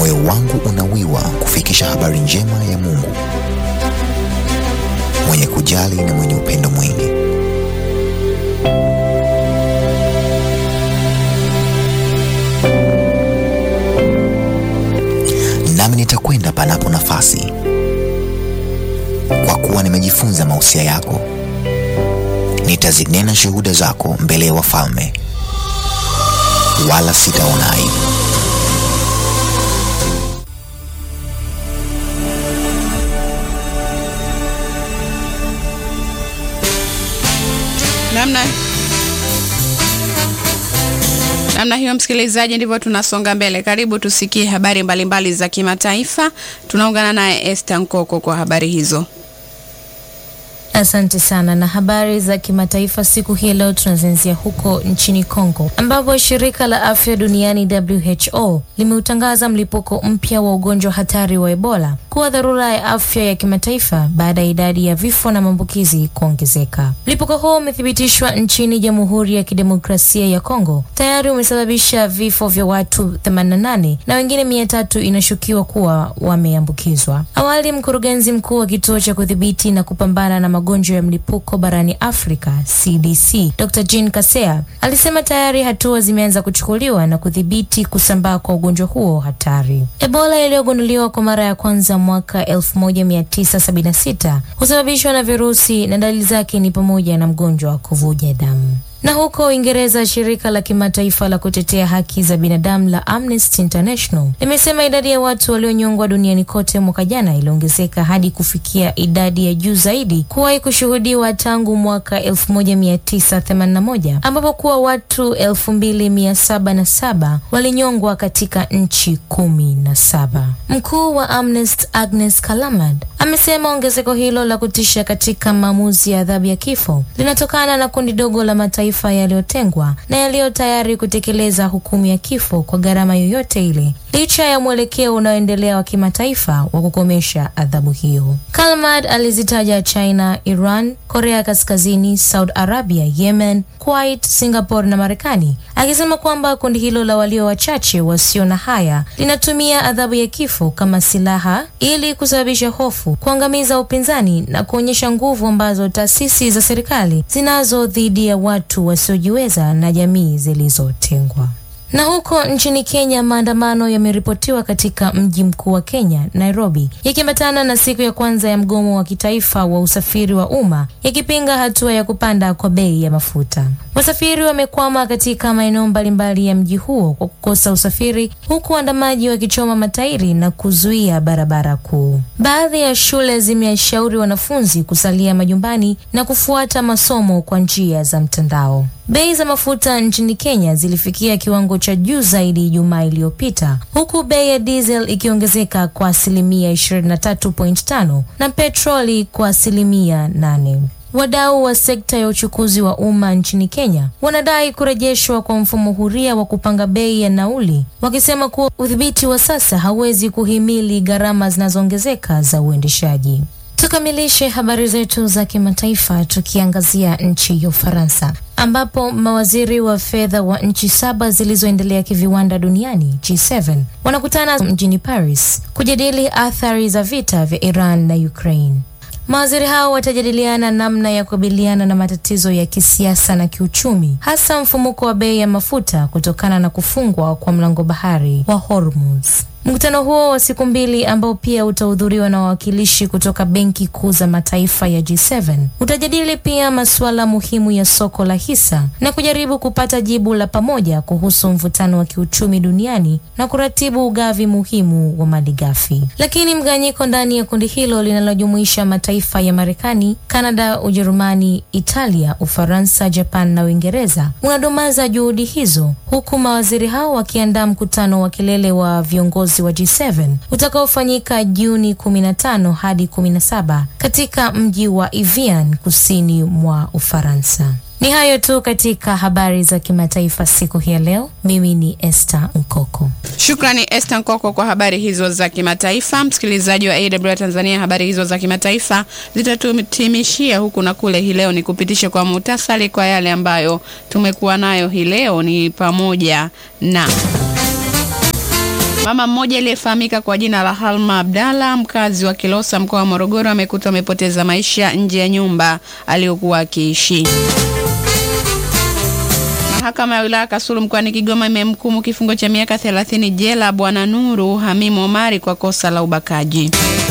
moyo wangu unawiwa kufikisha habari njema ya Mungu mwenye kujali na mwenye upendo mwingi. Nami nitakwenda panapo nafasi, kwa kuwa nimejifunza mausia yako. Nitazinena shuhuda zako mbele ya wafalme, wala sitaona aibu. namna namna hiyo, msikilizaji, ndivyo tunasonga mbele. Karibu tusikie habari mbalimbali mbali za kimataifa. Tunaungana naye Esther Nkoko kwa habari hizo. Asante sana. Na habari za kimataifa siku hii leo tunazianzia huko nchini Kongo ambapo shirika la afya duniani WHO limeutangaza mlipuko mpya wa ugonjwa hatari wa Ebola kuwa dharura ya afya ya kimataifa baada ya idadi ya vifo na maambukizi kuongezeka. Mlipuko huo umethibitishwa nchini Jamhuri ya Kidemokrasia ya Kongo, tayari umesababisha vifo vya watu 88 na wengine mia tatu inashukiwa kuwa wameambukizwa. Awali, mkurugenzi mkuu wa kituo cha kudhibiti na kupambana na magonjwa ya mlipuko barani Afrika CDC, Dr. Jean Kasea alisema tayari hatua zimeanza kuchukuliwa na kudhibiti kusambaa kwa ugonjwa huo hatari. Ebola iliyogunduliwa kwa mara ya kwanza mwaka 1976 husababishwa na virusi na dalili zake ni pamoja na mgonjwa wa kuvuja damu. Na huko Uingereza, shirika la kimataifa la kutetea haki za binadamu la Amnesty International limesema idadi ya watu walionyongwa duniani kote mwaka jana iliongezeka hadi kufikia idadi ya juu zaidi kuwahi kushuhudiwa tangu mwaka 1981 ambapo kuwa watu 2707 walinyongwa katika nchi kumi na saba. Mkuu wa Amnesty Agnes Kalamad amesema ongezeko hilo la kutisha katika maamuzi ya adhabu ya kifo linatokana na kundi dogo la mataifa yaliyotengwa na yaliyo tayari kutekeleza hukumu ya kifo kwa gharama yoyote ile, licha ya mwelekeo unaoendelea wa kimataifa wa kukomesha adhabu hiyo. Kalmad alizitaja China, Iran, Korea Kaskazini, Saudi Arabia, Yemen, Kuwait, Singapore na Marekani, akisema kwamba kundi hilo la walio wachache wasio na haya linatumia adhabu ya kifo kama silaha ili kusababisha hofu, kuangamiza upinzani na kuonyesha nguvu ambazo taasisi za serikali zinazo dhidi ya watu wasiojiweza na jamii zilizotengwa. Na huko nchini Kenya, maandamano yameripotiwa katika mji mkuu wa Kenya, Nairobi, yakiambatana na siku ya kwanza ya mgomo wa kitaifa wa usafiri wa umma yakipinga hatua ya kupanda kwa bei ya mafuta. Wasafiri wamekwama katika maeneo mbalimbali ya mji huo kwa kukosa usafiri, huku waandamaji wakichoma matairi na kuzuia barabara kuu. Baadhi ya shule zimeshauri wanafunzi kusalia majumbani na kufuata masomo kwa njia za mtandao. Bei za mafuta nchini Kenya zilifikia kiwango cha juu zaidi Ijumaa iliyopita, huku bei ya diesel ikiongezeka kwa asilimia 23.5 na petroli kwa asilimia 8. Wadau wa sekta ya uchukuzi wa umma nchini Kenya wanadai kurejeshwa kwa mfumo huria wa kupanga bei ya nauli, wakisema kuwa udhibiti wa sasa hauwezi kuhimili gharama zinazoongezeka za uendeshaji. Tukamilishe habari zetu za kimataifa tukiangazia nchi ya Ufaransa ambapo mawaziri wa fedha wa nchi saba zilizoendelea kiviwanda duniani G7 wanakutana mjini Paris kujadili athari za vita vya Iran na Ukraine. Mawaziri hao watajadiliana namna ya kukabiliana na matatizo ya kisiasa na kiuchumi, hasa mfumuko wa bei ya mafuta kutokana na kufungwa kwa mlango bahari wa Hormuz. Mkutano huo wa siku mbili ambao pia utahudhuriwa na wawakilishi kutoka benki kuu za mataifa ya G7 utajadili pia masuala muhimu ya soko la hisa na kujaribu kupata jibu la pamoja kuhusu mvutano wa kiuchumi duniani na kuratibu ugavi muhimu wa malighafi. Lakini mgawanyiko ndani ya kundi hilo linalojumuisha mataifa ya Marekani, Kanada, Ujerumani, Italia, Ufaransa, Japan na Uingereza unadumaza juhudi hizo, huku mawaziri hao wakiandaa mkutano wa kilele wa viongozi wa G7 utakaofanyika Juni 15 hadi 17 katika mji wa Evian kusini mwa Ufaransa. Ni hayo tu katika habari za kimataifa siku hii ya leo. Mimi ni Esther Nkoko. Shukrani Esther Nkoko kwa habari hizo za kimataifa. Msikilizaji wa AWR Tanzania, habari hizo za kimataifa zitatutimishia huku na kule hii leo. Ni kupitisha kwa muhtasari kwa yale ambayo tumekuwa nayo hii leo, ni pamoja na Mama mmoja aliyefahamika kwa jina la Halma Abdalla, mkazi wa Kilosa, mkoa wa Morogoro, amekutwa amepoteza maisha nje ya nyumba aliyokuwa akiishi. Mahakama ya wilaya Kasulu mkoani Kigoma imemhukumu kifungo cha miaka 30 jela Bwana Nuru Hamimu Omari kwa kosa la ubakaji.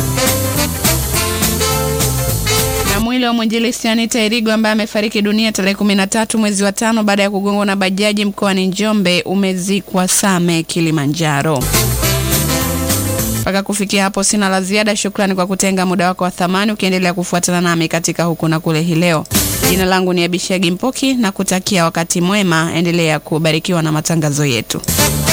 Na mwili wa mwinjilisti Anita Irigo ambaye amefariki dunia tarehe 13 mwezi wa tano baada ya kugongwa na bajaji mkoani Njombe umezikwa Same, Kilimanjaro. Mpaka kufikia hapo sina la ziada. Shukrani kwa kutenga muda wako wa thamani ukiendelea kufuatana nami katika huku na kule hii leo. Jina langu ni Abishagi Mpoki na kutakia wakati mwema. Endelea kubarikiwa na matangazo yetu.